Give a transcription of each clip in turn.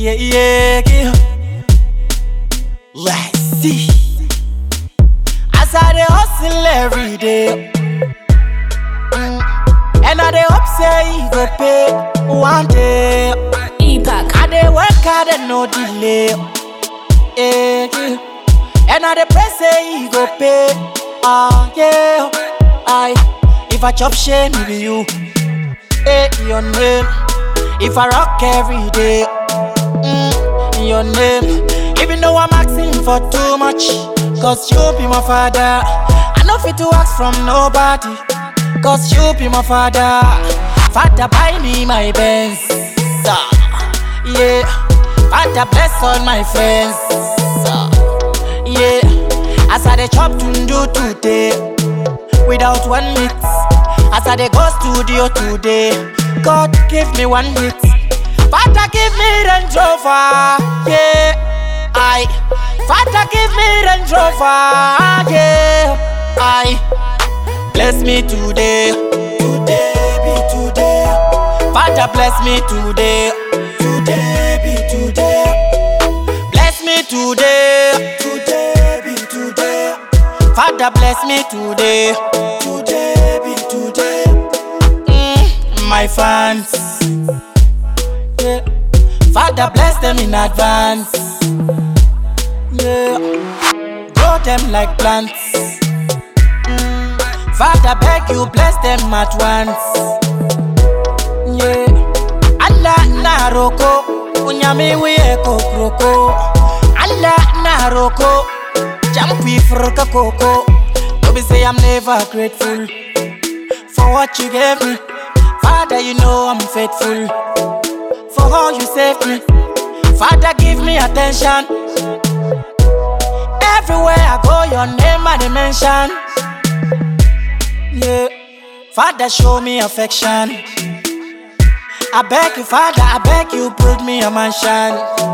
yeah, yeah, yeah. Let's see. As I dey hustle every day, mm, and I dey hope say e go pay one day. Epoch. I dey work hard and no delay. Yeah, yeah. And I dey pray say e go pay. Ah, yeah. I, if I chop shame, it be you. Hey, your name. If I rock every day, mm, your name. Even though I'm asking for too much, cause you be my father. I know fit to ask from nobody, cause you be my father. Father, buy me my Benz. ah, Yeah, Father, bless all my friends. ah, Yeah, as I dey chop tundu today, without one mix. As I dey go studio today, God give me one hit. Father give me Range Rover, yeah. I, Father give me Range Rover, yeah. I, bless me today, today be today. Father bless me today, today be today. Bless me today, today be today. Father bless me today, today be today. Mm, my fans, yeah. Father bless them in advance, yeah. Grow them like plants. Mm, Father beg you bless them at once, yeah. Allah na roko, unyami wiye kokroko. Allah na roko, jampi frika koko. Don't say I'm never grateful for what you gave me. Father, you know I'm faithful for how you saved me. Father, give me attention. Everywhere I go, your name I dey mention. Yeah, Father, show me affection. I beg you, Father, I beg you, build me a mansion.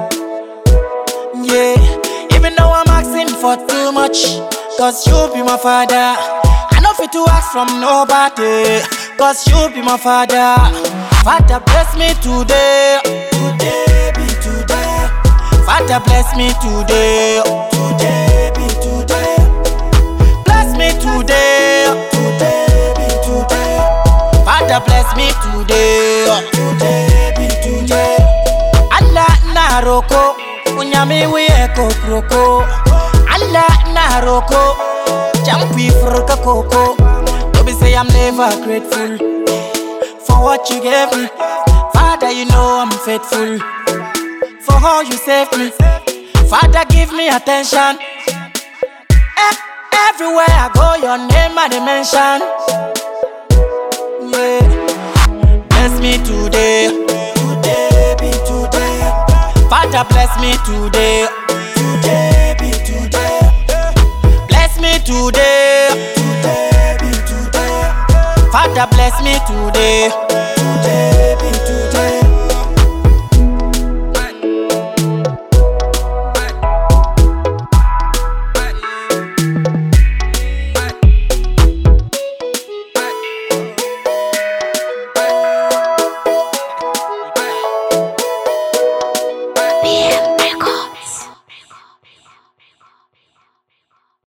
Yeah, even though I'm asking for too much, cause you be my father. I know fit to ask from nobody, cause you be my father. Father, bless me today, today be today. Father, bless me today, today be today. Bless me today, today be today. Father bless me today, today be today. Allah na roko, unyami wiye kokroko. Allah na roko, jampi frika koko. Don't be say I'm never grateful for what you gave me. Father, you know I'm faithful for how you saved me. Father, give me attention. Eh, Everywhere I go, your name I dey mention. Yeah. Bless me today. Today be today. Father bless me today. Today be today. Bless me today. Today be today. Father bless me today. Today